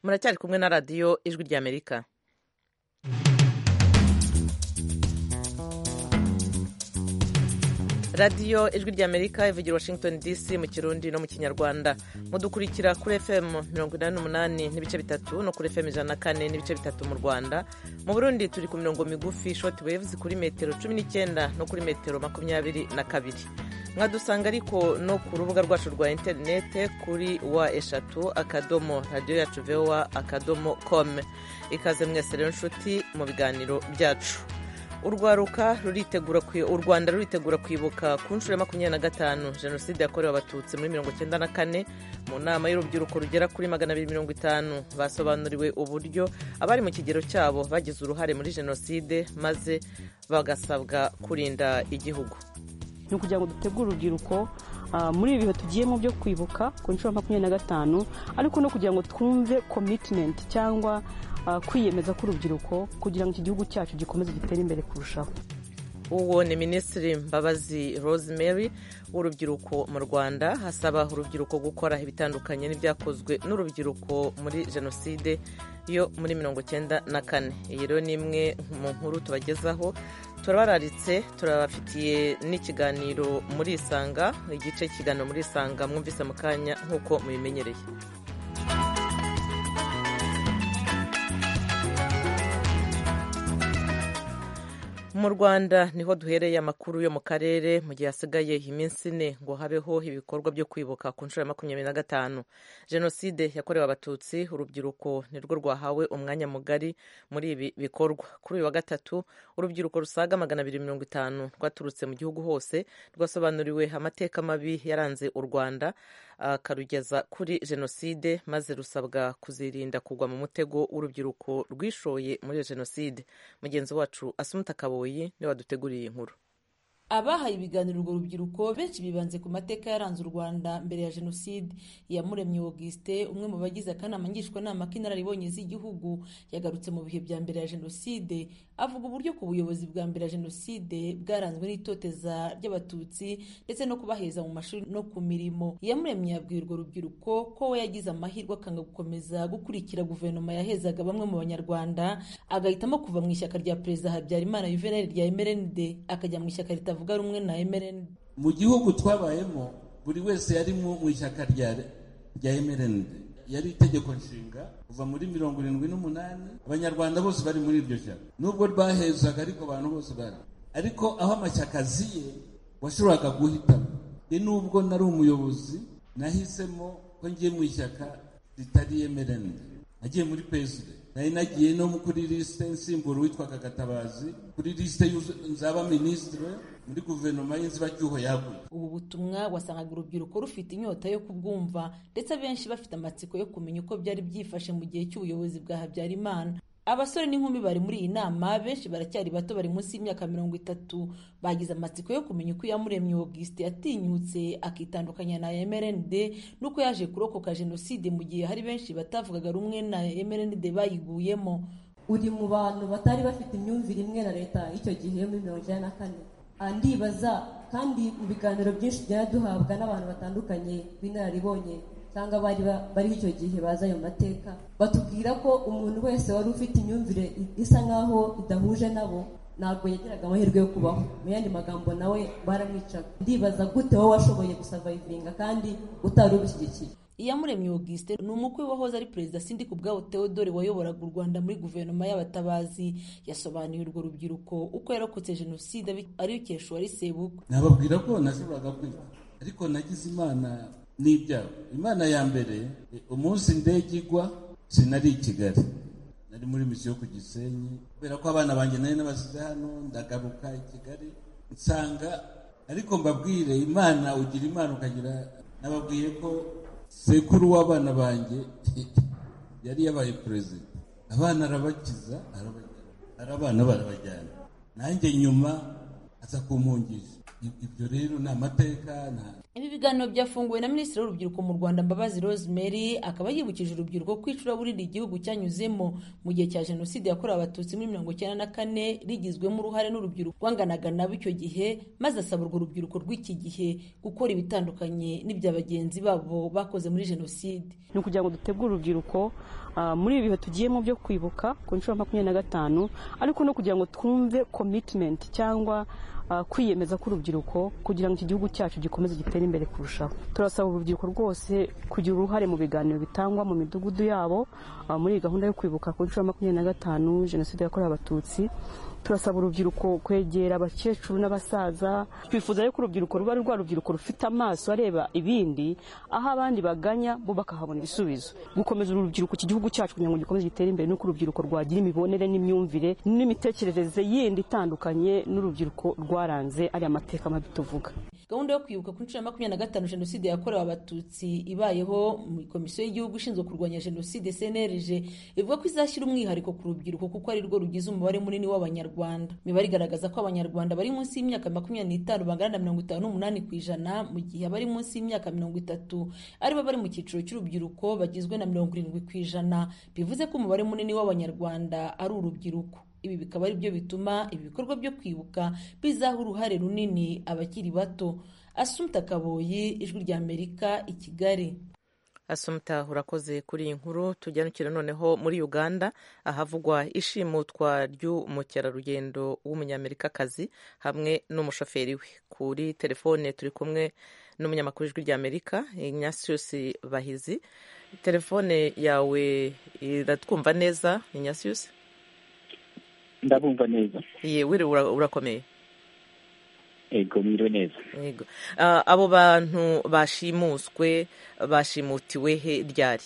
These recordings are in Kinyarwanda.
muracyari kumwe na radiyo ijwi ry'amerika radiyo ijwi ry'amerika ivugira washington dc mu kirundi no mu kinyarwanda mudukurikira kuri fm mirongo inani n'umunani n'ibice bitatu no kuri fm ijana na kane n'ibice bitatu mu rwanda mu burundi turi ku mirongo migufi shoti waves kuri metero cumi n'icyenda no kuri metero makumyabiri na kabiri mwadusanga ariko no ku rubuga rwacu rwa interinete kuri wa eshatu akadomo radiyo yacu vewa akadomo kome ikaze mwese rero nshuti mu biganiro byacu urwaruka ruritegura u rwanda ruritegura kwibuka ku nshuro ya makumyabiri na gatanu jenoside yakorewe abatutsi muri mirongo icyenda na kane mu nama y'urubyiruko rugera kuri magana abiri mirongo itanu basobanuriwe uburyo abari mu kigero cyabo bagize uruhare muri jenoside maze bagasabwa kurinda igihugu ni ukugira ngo dutegure urubyiruko muri ibi bihe tugiyemo byo kwibuka ku nshuro ya makumyabiri na gatanu ariko no kugira ngo twumve komitimenti cyangwa kwiyemeza k'urubyiruko kugira ngo iki gihugu cyacu gikomeze gitere imbere kurushaho uwo ni minisitiri mbabazi rosemary w'urubyiruko mu rwanda hasaba urubyiruko gukora ibitandukanye n'ibyakozwe n'urubyiruko muri jenoside yo muri mirongo icyenda na kane iyi rero ni imwe mu nkuru tubagezaho turabararitse turabafitiye n'ikiganiro muri isanga igice cy'ikiganiro muri isanga mwumvise mu kanya nk'uko mubimenyereye mu rwanda niho duhereye amakuru yo mu karere mu gihe hasigaye iminsi ine ngo habeho ibikorwa byo kwibuka ku nshuro ya makumyabiri na gatanu jenoside yakorewe abatutsi urubyiruko nirwo rwahawe umwanya mugari muri ibi bikorwa kuri uyu wa gatatu urubyiruko rusaga magana abiri mirongo itanu rwaturutse mu gihugu hose rwasobanuriwe amateka mabi yaranze u rwanda akarugeza kuri jenoside maze rusabwa kuzirinda kugwa mu mutego w'urubyiruko rwishoye muri jenoside mugenzi wacu asumuta kabuye niba duteguriye iyi nkuru abahaye ibiganiro urwo rubyiruko benshi bibanze ku mateka yaranze u rwanda mbere ya jenoside iyamuremye augustin umwe mu bagize akanama ngishwanama k'inararibonye z'igihugu yagarutse mu bihe bya mbere ya jenoside avuga uburyo ku buyobozi bwa mbere ya jenoside bwaranzwe n'itoteza ry'abatutsi ndetse no kubaheza mu mashuri no ku mirimo iyamuremye yabwiye urwo rubyiruko ko we yagize amahirwe akanga gukomeza gukurikira guverinoma yahezaga bamwe mu banyarwanda agahitamo kuva mu ishyaka rya perezida habyarimana yuvenali rya mrnd akajya mu ishyaka ritavuga avuga rumwe na MRND mu gihugu twabayemo buri wese yari mu ishyaka rya rya MRND yari itegeko nshinga kuva muri mirongo irindwi n'umunani abanyarwanda bose bari muri iryo shyaka nubwo rwahezaga ariko abantu bose bari ariko aho amashyaka aziye washoboraga guhitamo ni nubwo nari umuyobozi nahisemo ko ngiye mu ishyaka ritari MRND nagiye muri PSD nari nagiye no kuri lisite nsimbura witwaga gatabazi kuri lisite nzaba minisitire muri guverinoma y'inzibacyuho yaguye ubu butumwa wasangaga urubyiruko rufite inyota yo kubwumva ndetse abenshi bafite amatsiko yo kumenya uko byari byifashe mu gihe cy'ubuyobozi bwa habyarimana abasore n'inkumi bari muri iyi nama benshi baracyari bato bari munsi y'imyaka mirongo itatu bagize amatsiko yo kumenya uko iyamuremye augustin yatinyutse akitandukanya na mrnd n'uko yaje kurokoka jenoside mu gihe hari benshi batavugaga rumwe na mrnd bayiguyemo uri mu bantu batari bafite imyumvire imwe na leta y'icyo gihe muri mirongo icyenda na kane ndibaza kandi mu biganiro byinshi byari duhabwa n'abantu batandukanye b'inararibonye cyangwa bari bariho icyo gihe baza ayo mateka batubwira ko umuntu wese wari ufite imyumvire isa nk'aho idahuje nabo ntabwo yagiraga amahirwe yo kubaho mu yandi magambo nawe baramwicaga ndibaza gute wowe washoboye gusavayivinga kandi utari ubishyigikiye iyamuremye augustin ni umukwe wahoze ari perezida sindi ku bwabo theodore wayoboraga u rwanda muri guverinoma y'abatabazi yasobanuye urwo rubyiruko uko yarokotse jenoside arikesha uwari sebuka nababwira ko nashoboraga kwiga ariko nagize imana n'ibyago imana ya mbere umunsi indege igwa sinari i kigali nari muri misiyo ku gisenyi kubera ko abana banjye nari n'abasize hano ndagaruka i kigali nsanga ariko mbabwire imana ugira imana ukagira nababwiye ko sekuru w'abana banjye yari yabaye perezida abana arabakiza arabana barabajyana nanjye nyuma aza kumpungisha ibyo rero ni amateka Ibi biganiro byafunguwe na Minisitiri w'Urubyiruko mu Rwanda Mbabazi Rosemary akaba yibukije urubyiruko ko icuraburindi igihugu cyanyuzemo mu gihe cya Jenoside yakorewe Abatutsi muri mirongo icyenda na kane rigizwemo uruhare n'urubyiruko rwanganaga nabo icyo gihe maze asaba urwo rubyiruko rw'iki gihe gukora ibitandukanye n'ibya bagenzi babo bakoze muri Jenoside. ni ukugira ngo dutegure urubyiruko ah, muri ibi bihe tugiyemo byo kwibuka ku nshuro ya makumyabiri na gatanu ariko no kugira ngo twumve commitment cyangwa ah, kwiyemeza k'urubyiruko kugira ngo iki gihugu cyacu gikomeze gitere imbere kurushaho turasaba urubyiruko rwose kugira uruhare mu biganiro bitangwa mu midugudu yabo ah, muri iyi gahunda yo kwibuka ku nshuro ya makumyabiri na gatanu jenoside yakorewe abatutsi turasaba urubyiruko kwegera abakecuru n'abasaza twifuza yuko urubyiruko ruba ari rwa rubyiruko rufite amaso areba ibindi aho abandi baganya bo bakahabona ibisubizo gukomeza uru rubyiruko iki gihugu cyacu kugira ngo gikomeze gitere imbere nuko urubyiruko rwagira imibonere n'imyumvire n'imitekerereze yindi itandukanye n'urubyiruko rwaranze ariya mateka mabi tuvuga gahunda yo kwibuka ku nshuro ya makumyabiri na gatanu jenoside yakorewe abatutsi ibayeho mu komisiyo y'igihugu ishinzwe kurwanya jenoside cnlg ivuga ko izashyira umwihariko ku rubyiruko kuko ari rwo rugize umubare munini w'abanyarwanda imibare igaragaza ko abanyarwanda bari munsi y'imyaka makumyabiri n'itanu bangana na mirongo itanu n'umunani ku ijana mu gihe abari munsi y'imyaka mirongo itatu aribo bari mu cyiciro cy'urubyiruko bagizwe na mirongo irindwi ku ijana bivuze ko umubare munini w'abanyarwanda ari urubyiruko ibi bikaba ari byo bituma ibi bikorwa byo kwibuka bizaha uruhare runini abakiri bato asumta kaboyi ijwi rya amerika i kigali asumta urakoze kuri iyi nkuru tujyanukira noneho muri uganda ahavugwa ishimutwa ry'umukerarugendo w'umunyamerikakazi hamwe n'umushoferi we kuri telefone turi kumwe n'umunyamakuru ijwi rya amerika inyasius bahizi telefone yawe iratwumva neza inyasius ndabumva neza yewe ura- urakomeye ego mwiriwe neza yego Ah, abo bantu bashimuswe bashimutiwe he ryari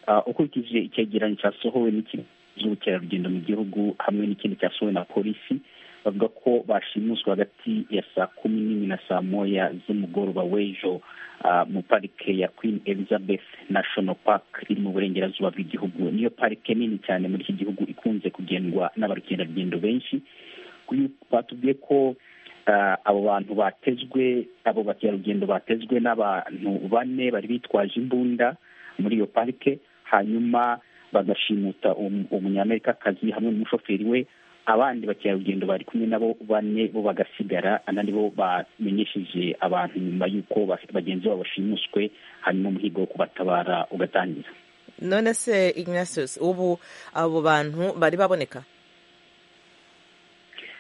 Ah, ukurikije icyegeranyo cyasohowe n'ikigo cy'ubukerarugendo mu gihugu hamwe n'ikindi cyasohowe na polisi bavuga ko bashimuswe hagati ya saa kumi n'imwe na saa moya z'umugoroba w'ejo ah, mu parike ya queen elizabeth national park iri mu burengerazuba bw'igihugu niyo parike nini cyane muri iki gihugu ikunze kugendwa n'abakerarugendo benshi kuri- batubwiye ko ah, abo bantu batezwe abo bakerarugendo batezwe n'abantu bane bari bitwaje imbunda muri iyo parike hanyuma bagashimuta um- umunyamerikakazi hamwe n'umushoferi we abandi bakerarugendo bari kumwe nabo bane bo bagasigara anandi bo bamenyesheje abantu nyuma y'uko ba- bagenzi babo bashimuswe hanyuma umuhigo wo kubatabara ugatangira none se ignatius ubu abo bantu bari baboneka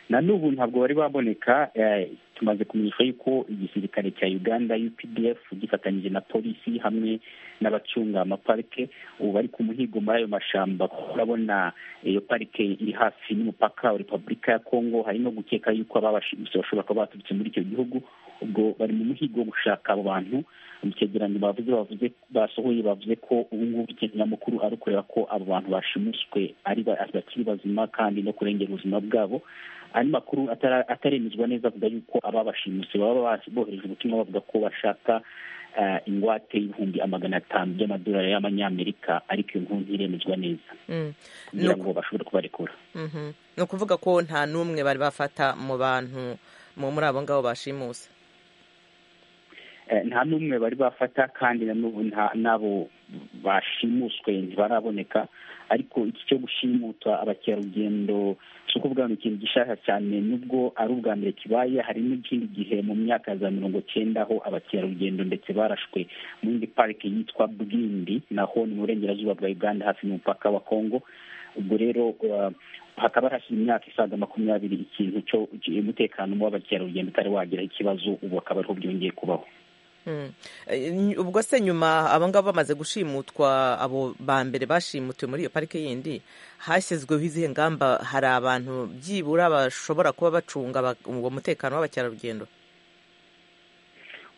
na n'ubu ntabwo bari baboneka eh, tumaze kumenyesha yuko igisirikare cya uganda updf gifatanyije na polisi hamwe n'abacunga amaparike ubu bari ku muhigo muri ayo mashyamba kuko urabona iyo parike iri hafi n'umupaka wa repubulika ya kongo hari no gukeka yuko ababashimisha bashobora kuba baturutse muri icyo gihugu ubwo bari mu muhigo wo gushaka abo bantu mu cyegeranyo bavuze bavuze basohoye bavuze ko ubu ngubu ikinyamakuru ari ukureba ko abo bantu bashimuswe ari ba- ari bakiri bazima kandi no kurengera ubuzima bwabo andi makuru atara- ataremezwa neza avuga yuko ababashimuse baba bas- bohereje ubutumwa bavuga ko bashaka eh, ingwate y'ibihumbi amagana atanu by'amadolari y'amanyamerika ariko iyo nkuru ntiremezwa neza Mm, kugira Nuko- ngo bashobore kubarekura mhm. ni ukuvuga ko nta n'umwe bari bafata mu bantu mu- muri abo ngabo bashimuse Eh, nta n'umwe bari bafata kandi na n'ubu nta- n'abo bashimuswe ntibaraboneka ariko iki cyo gushimuta abakerarugendo si ukuvuga ngo ikintu gishasha cyane nubwo ari ubwa mbere kibaye hari n'ikindi gihe mu myaka za mirongo cyenda aho abakerarugendo ndetse barashwe mu yindi parike yitwa bwindi naho ni mu burengerazuba bwa uganda hafi y'umupaka wa kongo ubwo rero uh, hakaba hashize imyaka isaga makumyabiri ikintu cyo umutekano w'abakerarugendo utari wagira ikibazo ubu akaba ariho byongeye kubaho Mm. Eh, ny- ubwo se nyuma abo ngabo bamaze gushimutwa abo ba mbere bashimutiwe muri iyo parike yindi hashyizweho izihe ngamba hari abantu byibura bashobora kuba bacunga aba- uwo mutekano w'abakerarugendo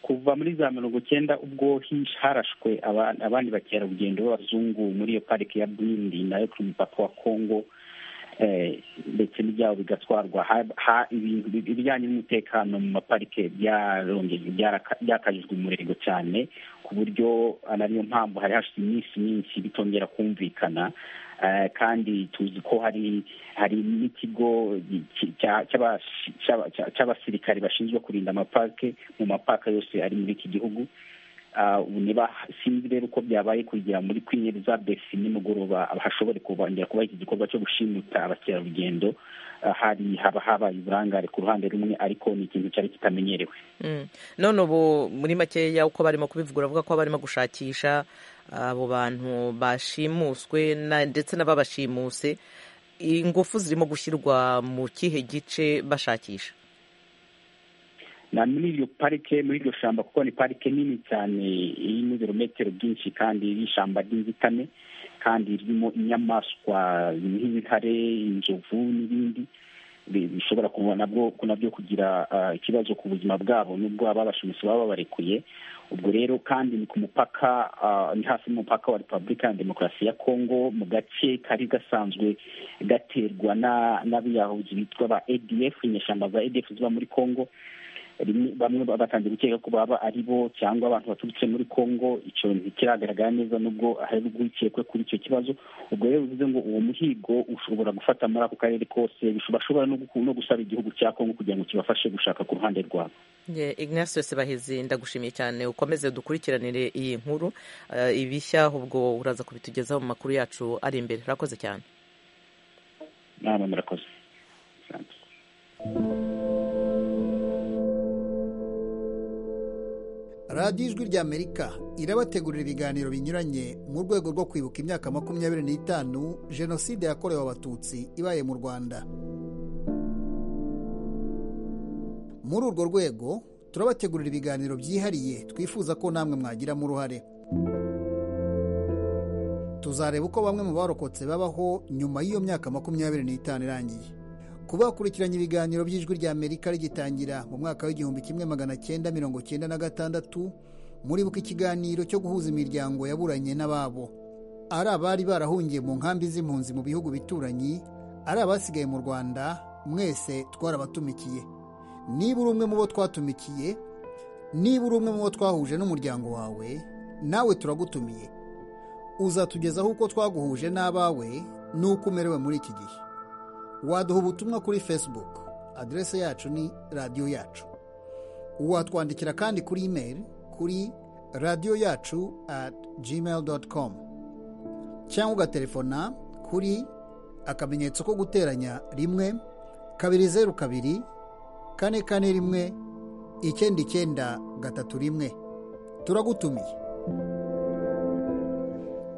kuva muri za mirongo cyenda ubwo hi- harashwe aba- abandi bakerarugendo b'abazungu muri iyo parike ya bwindi nayo ku mupaka wa kongo eh, ndetse n'ibyabo bigatwarwa Ha- ha- ibintu bi- ibijyanye n'umutekano mu maparike byarongejwe byaraka- byakajijwe umurego cyane ku buryo ah, nariyo mpamvu hari hashize iminsi myinshi bitongera kumvikana kandi tuzi ko hari hari n'ikigo cy'abasirikare bashinzwe kurinda amapake mu mapaka yose ari muri iki gihugu sinzi rero uko byabaye kugira muri Queen Elizabeth nimugoroba hashobore kubongera kuba iki gikorwa cyo gushimuta abakerarugendo hari haba habaye uburangare ku ruhande rumwe ariko ni ikintu cyari kitamenyerewe none ubu muri makeya uko barimo kubivuga uravuga ko barimo gushakisha abo bantu bashimuswe ndetse n'ababashimuse ingufu zirimo gushyirwa mu kihe gice bashakisha na muri iyo parike muri iryo shyamba kuko ni parike nini cyane irimo ibirometero byinshi kandi iri ishyamba ry'inzitane kandi ririmo inyamaswa nk'intare inzovu n'ibindi bishobora nabyo kugira ikibazo ku buzima bwabo n'ubwo ababashimusi baba babarekuye ubwo rero kandi ni ku mupaka ni hafi y'umupaka wa repubulika ya demokarasi ya kongo mu gace kari gasanzwe gaterwa n'abiyahuzi bitwa ba edf inyeshyamba za edf ziba muri kongo bamwe batangiye gukeka ko baba ari bo cyangwa abantu baturutse muri congo icyo ntikiragaragara neza nubwo hari urwikekwe kuri icyo kibazo ubwo rero bivuze ngo uwo muhigo ushobora gufata muri ako karere kose bashobora no gusaba igihugu cya congo kugira ngo kibafashe gushaka ku ruhande rwabo ignacio sebahizi ndagushimiye cyane ukomeze dukurikiranire iyi nkuru ibishya ubwo uraza kubitugezaho mu makuru yacu ari imbere urakoze cyane nama murakoze radiyo ijwi rya amerika irabategurira ibiganiro binyuranye mu rwego rwo kwibuka imyaka makumyabiri n'itanu jenoside yakorewe abatutsi ibaye mu rwanda muri urwo rwego turabategurira ibiganiro byihariye twifuza ko namwe mwagiramo uruhare tuzareba uko bamwe mu barokotse babaho nyuma y'iyo myaka makumyabiri n'itanu irangiye kuba bakurikiranye ibiganiro by'ijwi rya amerika rigitangira mu mwaka w'igihumbi kimwe magana cyenda mirongo cyenda na gatandatu muribuka ikiganiro cyo guhuza imiryango yaburanye n'ababo ari abari barahungiye mu nkambi z'impunzi mu bihugu bituranyi ari abasigaye mu rwanda mwese twarabatumikiye niba uri umwe mu bo twatumikiye niba uri umwe mu bo twahuje n'umuryango wawe nawe turagutumiye uzatugezaho uko twaguhuje n'abawe n'uko umerewe muri iki gihe waduha ubutumwa kuri facebook aderese yacu ni radiyo yacu watwandikira kandi kuri email kuri radiyo yacu at gmail com cyangwa ugatelefona kuri akamenyetso ko guteranya rimwe kabiri zeru kabiri kane kane rimwe icyenda icyenda gatatu rimwe turagutumiye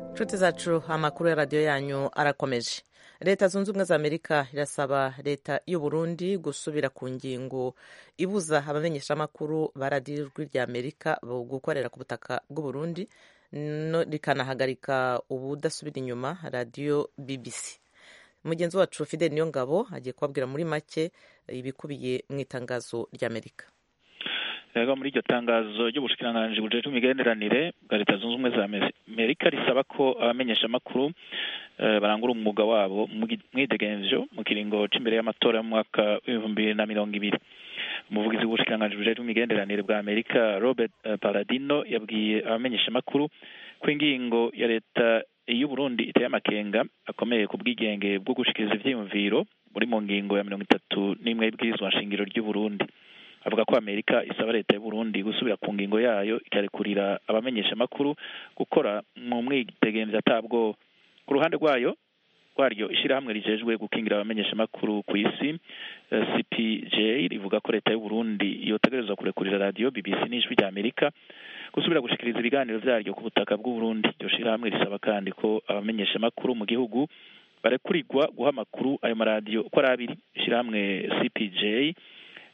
inshuti zacu amakuru ya radiyo yanyu arakomeje leta zunze ubumwe za amerika irasaba leta y'u burundi gusubira ku ngingo ibuza abamenyeshamakuru ba radiyo ijwi rya amerika gukorera ku butaka bw'uburundi rikanahagarika ubudasubira inyuma radiyo bbc mugenzi wacu fidel niyo ngabo agiye kubabwira muri make ibikubiye mu itangazo ry'amerika rero muri iryo tangazo ry'ubushikiranganji bujejwe imigenderanire bwa leta zunze ubumwe za amerika risaba ko abamenyeshamakuru barangura umwuga wabo mwidegenvyo mu kiringo c'imbere y'amatora y'umwaka w'ibihumbi na mirongo ibiri umuvugizi w'ubushikiranganji bujejwe imigenderanire bwa amerika robert paladino yabwiye abamenyeshamakuru ko ingingo ya leta y'u burundi iteye amakenga akomeye ku bwigenge bwo gushikiriza ivyiyumviro muri mu ngingo ya mirongo itatu n'imwe y'ibwirizwa nshingiro ry'u burundi avuga ko amerika isaba leta y'u burundi gusubira ku ngingo yayo ikarekurira abamenyeshamakuru gukora mu mwitegembya atabwo ku ruhande rwayo rwaryo ishyirahamwe rijejwe gukingira abamenyeshamakuru ku isi cpj rivuga ko leta y'u burundi yotegereza kurekurira radiyo bbc n'ijwi rya amerika gusubira gushikiriza ibiganiro byaryo ku butaka bw'uburundi iryo shyirahamwe risaba kandi ko abamenyeshamakuru mu gihugu barekurirwa guha amakuru ayo maradiyo uko ari abiri ishyirahamwe cpj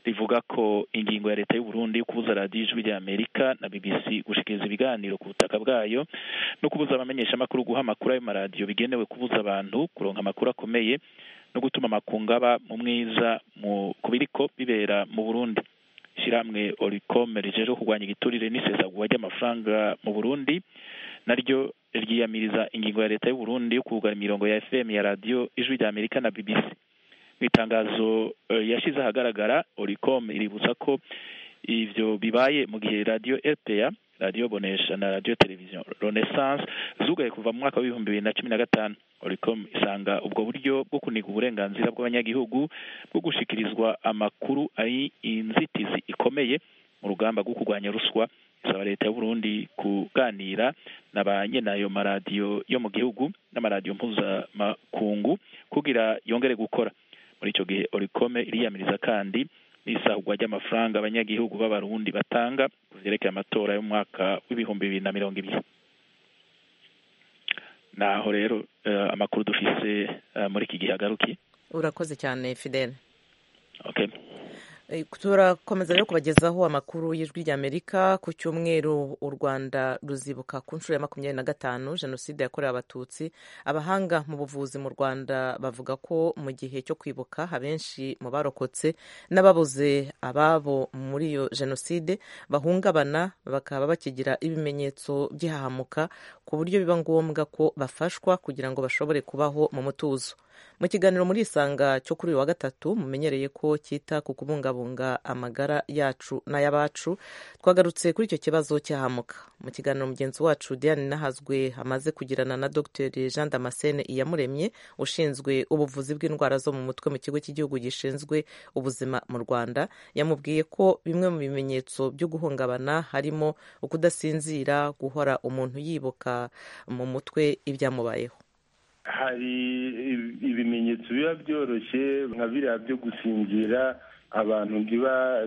rivuga ko ingingo ya leta y'u Burundi yo kubuza radiyo ijwi rya amerika na bbc gushikiriza ibiganiro ku butaka bwayo no kubuza abamenyeshamakuru guha amakuru ayo maradiyo bigenewe kubuza abantu kuronka amakuru akomeye no gutuma amakungu aba mu mwiza ku biriko bibera mu burundi ishyirahamwe oricome rijejwe kurwanya igiturire n'isesagura ry'amafaranga mu burundi naryo ryiyamiriza ingingo ya leta y'u Burundi yo kugura imirongo ya fm ya radiyo ijwi rya amerika na bbc itangazo yashyize ahagaragara oricom iributsa ko ibyo bibaye mu gihe radiyo rpa radiyo bonesha na radiyo televiziyo renaissance zugaye kuva mu mwaka w'ibihumbi bibiri na cumi na gatanu oricom isanga ubwo buryo bwo kuniga uburenganzira bw'abanyagihugu bwo gushikirizwa amakuru ari inzitizi ikomeye mu rugamba rwo kurwanya ruswa isaba leta y'u Burundi kuganira na ba ayo maradiyo yo mu gihugu n'amaradiyo mpuzamakungu kugira yongere gukora muri icyo gihe orikome iriyamiriza kandi n'isahurwa ry'amafaranga abanyagihugu b'abarundi batanga ku byerekeye amatora y'umwaka w'ibihumbi bibiri na mirongo ibiri naho rero amakuru dufise muri iki gihe agarukiye urakoze cyane fidele okay turakomeza rero kubagezaho amakuru y'ijwi ry'amerika ku cyumweru u rwanda ruzibuka ku nshuro ya makumyabiri na gatanu jenoside yakorewe abatutsi abahanga mu buvuzi mu rwanda bavuga ko mu gihe cyo kwibuka abenshi mu barokotse n'ababuze ababo muri iyo jenoside bahungabana bakaba bakigira ibimenyetso by'ihahamuka ku buryo biba ngombwa ko bafashwa kugira ngo bashobore kubaho mu mutuzo mu kiganiro muri isanga cyo kuri uyu wa gatatu mumenyereye ko cyita ku kubungabunga amagara yacu n'ay'abacu twagarutse kuri icyo kibazo cyahamuka mu kiganiro mugenzi wacu diane nahazwe amaze kugirana na dr jean damascene iyamuremye ushinzwe ubuvuzi bw'indwara zo mu mutwe mu kigo cy'igihugu gishinzwe ubuzima mu rwanda yamubwiye ko bimwe mu bimenyetso byo guhungabana harimo ukudasinzira guhora umuntu yibuka mu mutwe ibyamubayeho hari ibimenyetso biba byoroshye nka biriya byo gusinzira abantu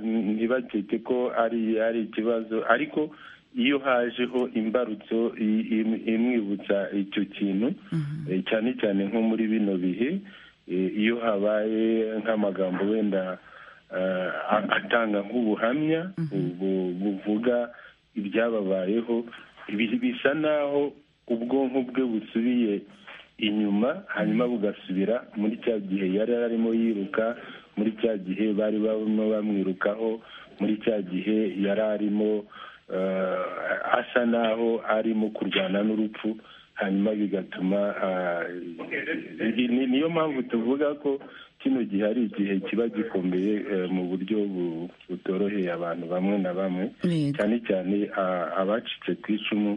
ntibakeke ko ari ari ikibazo ariko iyo hajeho imbarutso imwibutsa icyo kintu cyane cyane nko muri bino bihe iyo habaye nk'amagambo wenda atanga nk'ubuhamya buvuga ibyababayeho bisa naho ubwonko bwe busubiye inyuma hanyuma bugasubira muri cya gihe yari arimo yiruka muri cya gihe bari barimo bamwirukaho muri cya gihe yari arimo asa naho arimo kurwana n'urupfu hanyuma bigatuma niyo mpamvu tuvuga ko kino gihe ari igihe kiba gikomeye mu buryo butoroheye abantu bamwe na bamwe cyane cyane abacitse ku icumu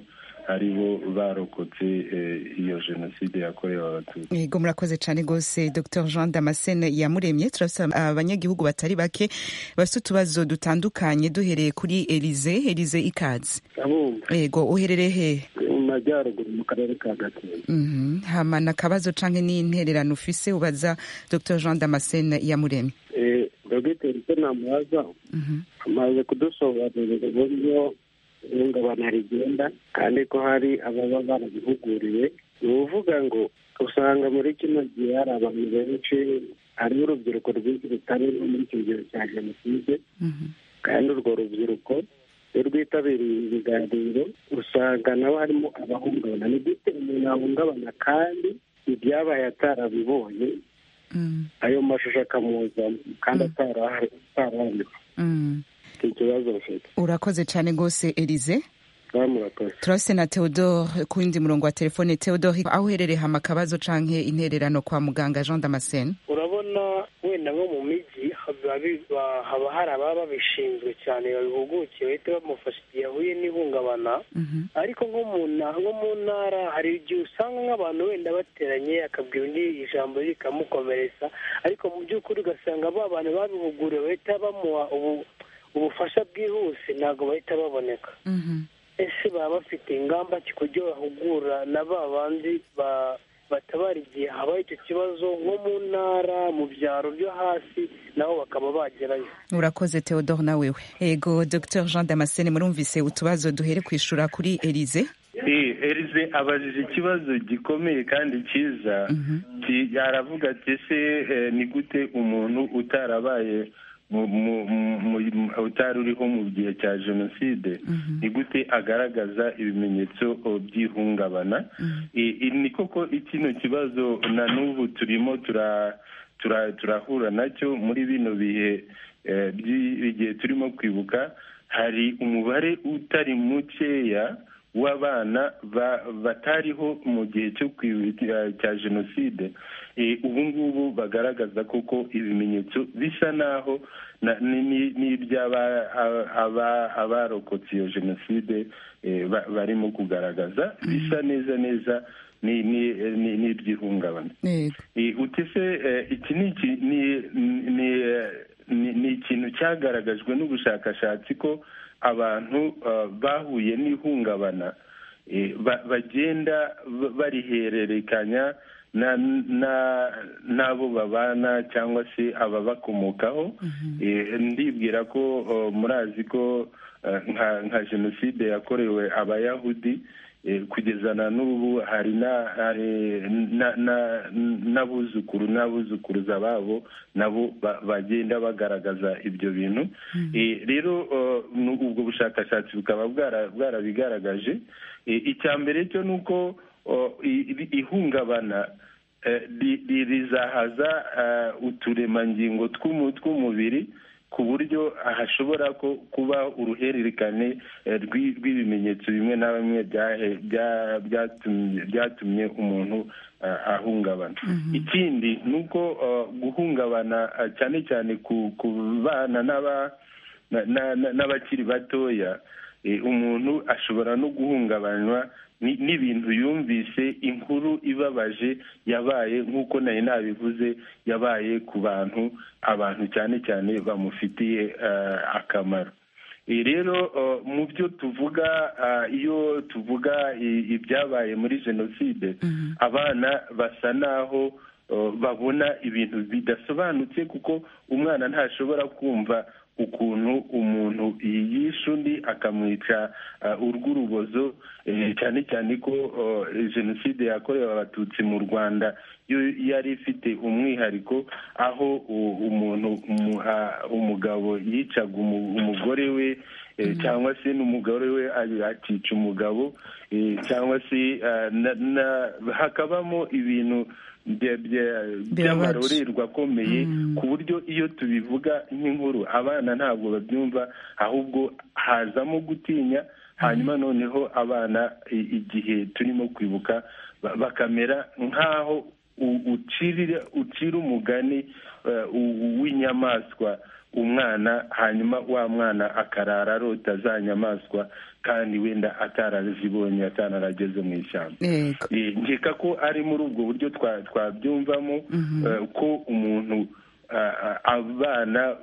ari bo barokotse iyo jenoside yakorewe abatutsi yego murakoze cyane rwose dr jean damascene yamuremye turabasaba abanyagihugu batari bake bafite utubazo dutandukanye duhereye kuri elize elize ikaze yego uherereye he mu majyaruguru mu karere ka gakenke hamana akabazo cyangwa n'intererano ufise ubaza dr jean damascene yamuremye dogiteri se namubaza amaze kudusobanurira uburyo ihungabana rigenda kandi ko hari ababa barabihuguriwe ni ukuvuga ngo usanga muri kino gihe hari abantu benshi hariho urubyiruko rwinshi rutari muri icyo gihe cya jenoside kandi urwo rubyiruko iyo rwitabiriye ibiganiro usanga nabo harimo abahungabana ni gute umuntu ahungabana kandi ibyabaye atarabibonye ayo mashusho akamuzamo kandi atarareba urakoze cyane rwose elize turase na theodore ku wundi murongo wa telefone theodore aho uherereye hama akabazo cyangwa intererano kwa muganga jean damascene urabona wenda nko mu mijyi haba hari ababa babishinzwe cyane babihugukiye bahita bamufasha igihe ahuye n'ihungabana ariko nko mu ntara hari igihe usanga nk'abantu wenda bateranye akabwira undi ijambo rikamukomeretsa ariko mu by'ukuri ugasanga ba bantu babihuguriwe bahita bamuha ubu ubufasha bwihuse ntabwo bahita baboneka ese baba bafite ingamba ki kuburyo bahugura na ba bandi batabara igihe habaye icyo kibazo nko mu ntara mu byaro byo hasi nabo bakaba bagerayo urakoze theodore nawe we yego dr jean damascene murumvise utubazo duhere kwishura kuri elize erize abajije ikibazo gikomeye kandi cyiza aravuga ati ese ni gute umuntu utarabaye utari uriho mu gihe cya jenoside ni gute agaragaza ibimenyetso by'ihungabana ni koko kino kibazo na n'ubu turimo turahura nacyo muri bino bihe by'igihe turimo kwibuka hari umubare utari mukeya w'abana batariho mu gihe cyo cya jenoside ubu ngubu bagaragaza koko ibimenyetso bisa naho n'iby'abarokotse iyo jenoside barimo kugaragaza bisa neza neza n'iby'ihungabana utese iki ni ikintu cyagaragajwe n'ubushakashatsi ko abantu bahuye n'ihungabana bagenda barihererekanya n'abo babana cyangwa se ababakomokaho ndibwira ko murazi ko nka jenoside yakorewe abayahudi kugeza na n'ubu hari n'abuzukuru n'abuzukuruza babo nabo bagenda bagaragaza ibyo bintu rero ubwo bushakashatsi bukaba bwarabigaragaje icya mbere cyo ni uko ihungabana rizahaza uturemangingo tw'umubiri ku buryo hashobora kuba uruhererekane rw'ibimenyetso bimwe na bimwe byatumye umuntu ahungabana ikindi ni uko guhungabana cyane cyane ku bana n'abakiri batoya umuntu ashobora no guhungabanywa n'ibintu yumvise inkuru ibabaje yabaye nk'uko nari nabivuze yabaye ku bantu abantu cyane cyane bamufitiye akamaro rero mu byo tuvuga iyo tuvuga ibyabaye muri jenoside abana basa naho babona ibintu bidasobanutse kuko umwana ntashobora kumva ukuntu umuntu yishe undi akamwica urw'urubozo cyane cyane ko jenoside yakorewe abatutsi mu rwanda yo yari ifite umwihariko aho umuntu umugabo yicaga umugore we cyangwa se n'umugore we akica umugabo cyangwa se hakabamo ibintu by'amarorerwa akomeye ku buryo iyo tubivuga nk'inkuru abana ntabwo babyumva ahubwo hazamo gutinya hanyuma noneho abana igihe turimo kwibuka bakamera nk'aho ucira umugani w'inyamaswa umwana hanyuma wa mwana akarara arota za nyamaswa kandi wenda atarazibonye atanarageze mu ishyamba nkeka ko ari muri ubwo buryo twabyumvamo ko umuntu abana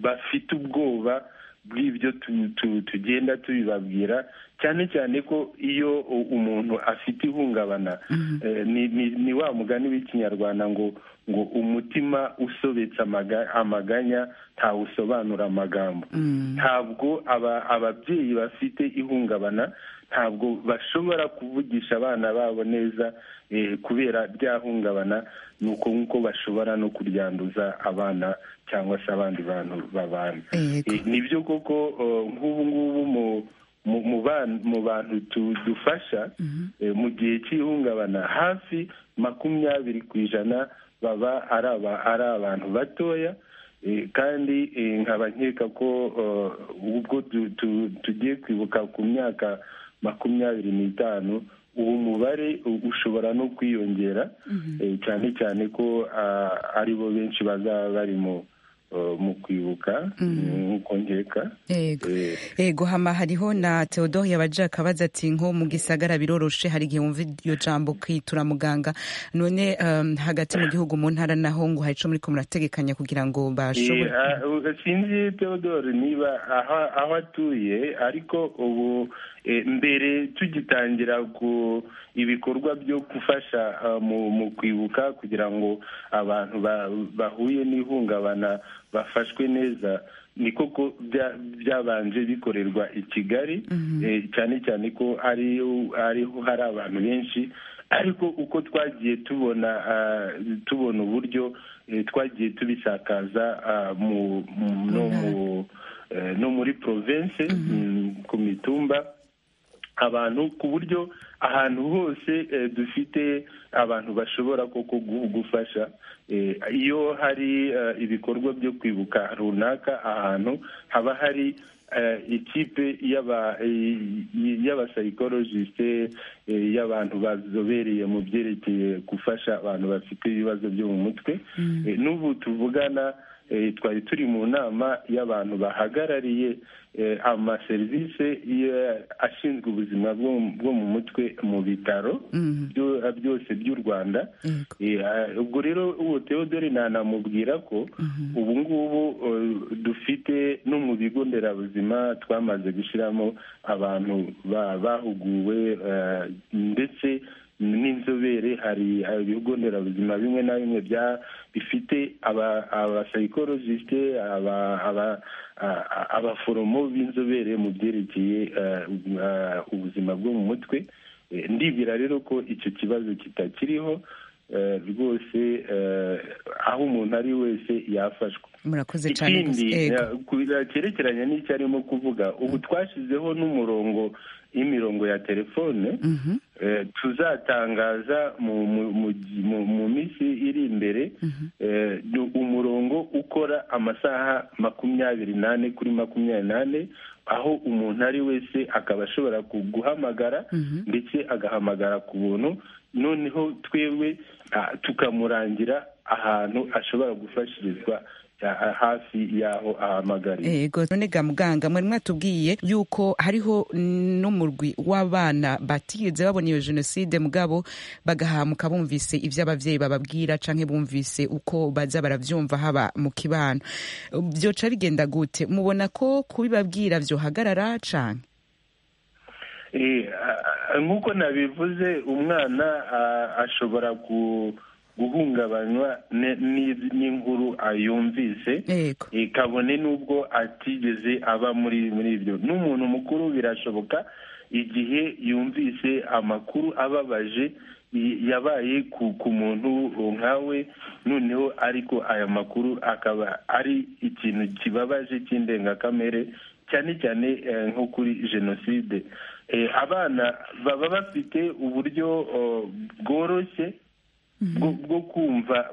bafite ubwoba bw'ibyo tugenda tubibabwira cyane cyane ko iyo umuntu afite ihungabana ni wa mugani w'ikinyarwanda ngo ngo umutima usobetse amaganya ntawusobanura amagambo ntabwo ababyeyi bafite ihungabana ntabwo bashobora kuvugisha abana babo neza kubera rya hungabana ni uko nk'uko bashobora no kuryanduza abana cyangwa se abandi bantu babana nibyo koko nk'ubu ngubu mu mu bantu dufasha mu gihe cy'ihungabana hafi makumyabiri ku ijana baba ari abantu batoya kandi nkaba nkeka ko ubwo tugiye kwibuka ku myaka makumyabiri n'itanu uwo mubare ushobora no kwiyongera cyane cyane ko aribo benshi bazaba barimo mu kwibuka nk'uko nkeka yego hama hariho na teodoro yabajaka abaza ati nko mu gisagara biroroshe hari igihe wumva iryo jambo kwitura muganga none hagati mu gihugu mu ntara naho ngo hari icyo muri ko murategekanya kugira ngo bashobore sinzi teodoro niba aho atuye ariko ubu mbere tugitangira ibikorwa byo gufasha mu kwibuka kugira ngo abantu bahuye n'ihungabana bafashwe neza ni koko byabanje bikorerwa i kigali cyane cyane ko ariho hari abantu benshi ariko uko twagiye tubona tubona uburyo twagiye tubisakaza no muri province ku mitumba abantu ku buryo ahantu hose dufite abantu bashobora koko gufasha iyo hari ibikorwa byo kwibuka runaka ahantu haba hari ikipe y'abasayikorojisite y'abantu bazobereye mu byerekeye gufasha abantu bafite ibibazo byo mu mutwe n'ubu tuvugana twari turi mu nama y'abantu bahagarariye amaserivisi ashinzwe ubuzima bwo mu mutwe mu bitaro byose by'u rwanda ubwo rero ubu teodore nanamubwira ko ubu ngubu dufite no mu bigo nderabuzima twamaze gushyiramo abantu bahuguwe ndetse n'inzobere hari ibigo nderabuzima bimwe na bimwe bifite abasayikorojisite abaforomo b'inzobere mu byerekeye ubuzima bwo mu mutwe ndibwira rero ko icyo kibazo kitakiriho rwose aho umuntu ari wese yafashwa murakoze cyane cyerekeranye n'icyo arimo kuvuga ubu twashyizeho n'umurongo y'imirongo ya telefone tuzatangaza mu minsi iri imbere umurongo ukora amasaha makumyabiri n'ane kuri makumyabiri n'ane aho umuntu ari wese akaba ashobora guhamagara ndetse agahamagara ku buntu noneho twebwe tukamurangira ahantu ashobora gufashirizwa hafi y'aho ahamagariye yego none ga muganga mwari mwatubwiye yuko hariho n'umurwi w'abana batigeze babona iyo jenoside mugabo bagahamuka bumvise ibyo ababyeyi bababwira cyangwa bumvise uko baza barabyumva haba mu kibano byoca bigenda gute mubona ko kubibabwira byohagarara cyane nk'uko nabivuze umwana ashobora ku guhungabanywa n'inkuru yumvise kabone n'ubwo atigeze aba muri muri ibyo n'umuntu mukuru birashoboka igihe yumvise amakuru ababaje yabaye ku muntu nkawe noneho ariko aya makuru akaba ari ikintu kibabaje cy'indengakamere cyane cyane nko kuri jenoside abana baba bafite uburyo bworoshye bwo kumva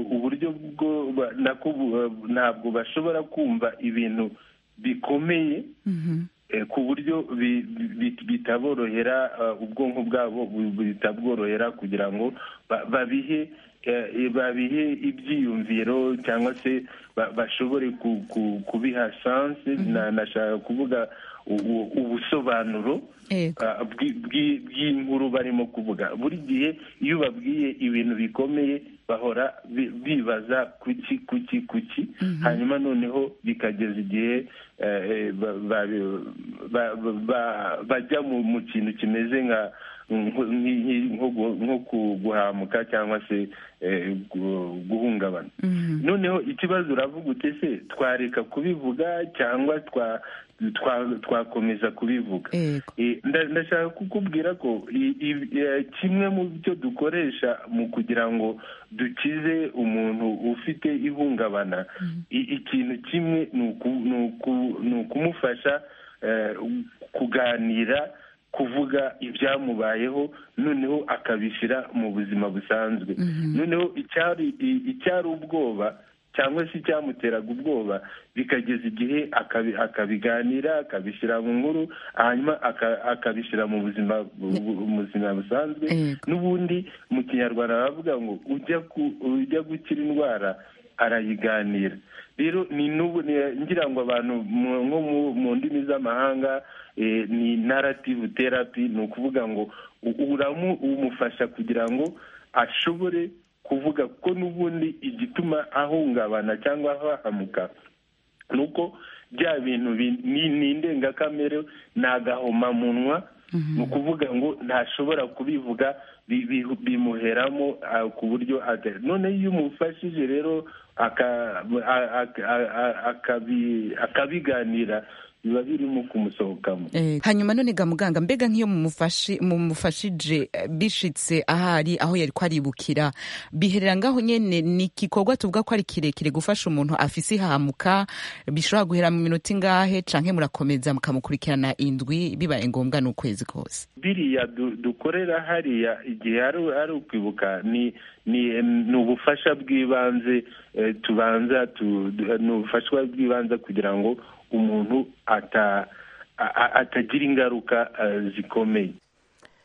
uburyo bwo ntabwo bashobora kumva ibintu bikomeye ku buryo bitaborohera ubwonko bwabo bitabworohera kugira ngo babihe babihe ibyiyumviro cyangwa se bashobore kubiha sanse nashaka kuvuga ubusobanuro bw'inkuru barimo kuvuga buri gihe iyo babwiye ibintu bikomeye bahora bibaza kuki kuki kuki hanyuma noneho bikageza igihe bajya mu kintu kimeze nka nko guhamuka cyangwa se guhungabana noneho ikibazo uravuga ute se twareka kubivuga cyangwa twakomeza kubivuga ndashaka kukubwira ko kimwe mu byo dukoresha mu kugira ngo dukize umuntu ufite ihungabana ikintu kimwe ni ukumufasha kuganira kuvuga ibyamubayeho noneho akabishyira mu buzima busanzwe noneho icyari ubwoba cyangwa se icyamuteraga ubwoba bikageza igihe akabiganira akabishyira mu nkuru hanyuma akabishyira mu buzima busanzwe n'ubundi mu kinyarwanda baravuga ngo ujya gukira indwara arayiganira rero ni n'ubu ngira ngo abantu nko mu ndimi z'amahanga ni narrative therapy ni ukuvuga ngo uramu umufasha kugira ngo ashobore kuvuga ko n'ubundi igituma ahungabana cyangwa ahahamuka ni uko bya bintu ni indengakamere ni agahomamunwa ni ukuvuga ngo ntashobora kubivuga bimuheramo ku buryo none iyo umufashije rero akabiganira biba birimo kumusohokamo hanyuma none ga muganga mbega nk'iyo mumufashije bishitse ahari aho yari kwaribukira biherera ngaho nyine ni igikorwa tuvuga ko ari kirekire gufasha umuntu afise ihamuka bishobora guhera mu minota ingahe canke murakomeza mukamukurikirana indwi bibaye ngombwa ni ukwezi kose biriya dukorera hariya igihe ari ukwibuka ni ni ubufasha bw'ibanze tubanza ni ubufasha bw'ibanze kugira ngo umuntu atagira ingaruka zikomeye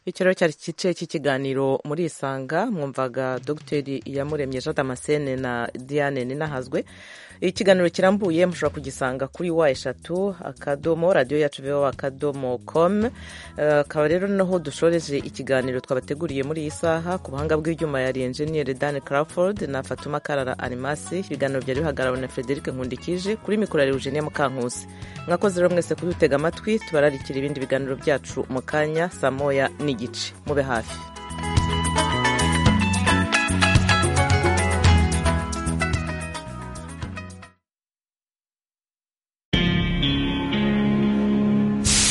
icyo rero cyari igice cy'ikiganiro muri isanga mwumvaga dogiteri iyamuremye jean damascene na diane ninahazwe ikiganiro kirambuye mushobora kugisanga kuri wa eshatu akadomo radiyo yacu viva akadomo komu akaba rero noneho dushoreje ikiganiro twabateguriye muri iyi saha ku buhanga bw'ibyuma yari enjeniyeri dani Crawford na fatuma karara arimasi ibiganiro byari bihagarariwe na frederic nkundikije kuri mikoro ya eugenia mukankusi mwakoze rero mwese kudutega amatwi tubararikira ibindi biganiro byacu mu kanya saa moya ni igice mube hafi